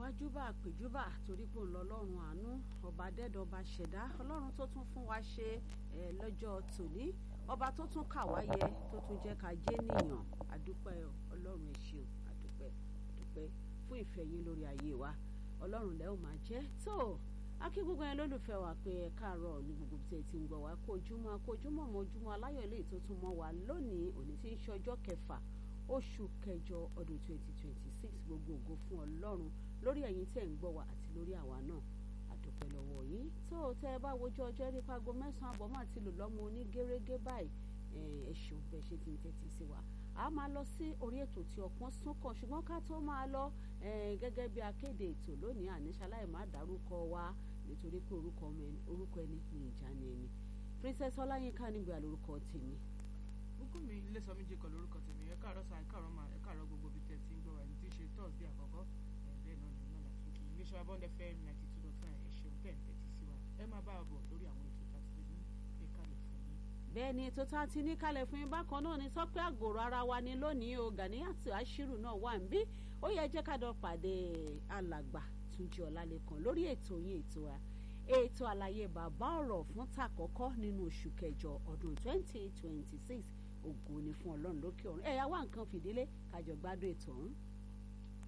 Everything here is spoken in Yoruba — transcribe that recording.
wájúbà àpèjúbà torí pé òun lọ́lọ́run àánú ọba dẹ́dọ̀ ọba ṣẹ̀dá ọlọ́run tó tún fún wa ṣe ẹ̀ lọ́jọ́ tòní ọba tó tún kà wá yẹ tó tún jẹ́ ká jẹ́ nìyàn àdúpẹ́ ọlọ́run ẹ ṣeun àdúpẹ́ àdúpẹ́ fún ìfẹ́ yín lórí ayé wa ọlọ́run lẹ́ ò máa jẹ́ tó akí gbogbo yẹn lólùfẹ́ wa pé ẹ káàárọ̀ ní gbogbo tí ẹ ti ń gbọ́ wa kó ojúmọ́ kó ojúmọ́ mọ́ ojúmọ́ aláyọ̀ eléyìí tó tún mọ́ wa lónìí òní tí ń ṣe ọjọ́ kẹfà oṣù kẹjọ ọdún twenty twenty six gbogbo ògo fún ọlọ́run lórí ẹ̀yin tẹ̀ ń gbọ́ wa àti lórí àwa náà àdúpẹ́ lọ́wọ́ yín tó tẹ́ ẹ bá wojú ọjọ́ rí pago mẹ́sàn-án àbọ̀ máa ti lò lọ́mọ oní gẹ́rẹ́gẹ́ báyìí ẹ ṣeun bẹ́ẹ̀ ṣe ti ń tẹ́tí sí wa a máa lọ sí orí ètò tí ọpọ́n sún kàn ṣùgbọ́n ká tó máa lọ gẹ́gẹ́ bí akéde ètò lónìí àníṣaláì má dárúkọ wa nítorí pé orúkọ ẹni ní ìjà ni ẹni princess ọláyínká nígbà lórúkọ tèmi bùkún mi ilé sọ méjì kan lórúkọ tèmi ẹ káàárọ̀ sa ẹ káàárọ̀ ma ẹ káàárọ̀ gbogbo ibi tẹ́ ti ń gbọ́ wa ẹni tí í ṣe thursday àkọ́kọ́ bẹ́ẹ̀ náà nìyẹn náà láti kí iléeṣẹ́ abọ́ndẹ fm ninety two dot nine ẹ ṣeun tẹ̀ ń tẹ́tí sí wa ẹ máa bá a bọ̀ lórí àwọn ètò tá a ti lè ní pé kalẹ̀ fún yín. bẹ́ẹ̀ ni ètò tá a ti ní kalẹ̀ fún yín bákan náà ni sọ pé àgòrò ara wa ni lónìí o Ganiyat Ashiru náà wà ń bí ó yẹ jẹ́ ká dọ̀ pàdé alàgbà Túnjí Ọlálékan lórí ètò yín ètò wa ètò àlàyé bàbá ọ̀rọ̀ fún tàkọ́kọ́ nínú oṣù kẹjọ ọdún twenty twenty six ògo ni fún ọlọ́run lókè ọ̀run ẹ̀yà wá nǹkan fìdílé kájọ gbádùn ètò ọ̀hún.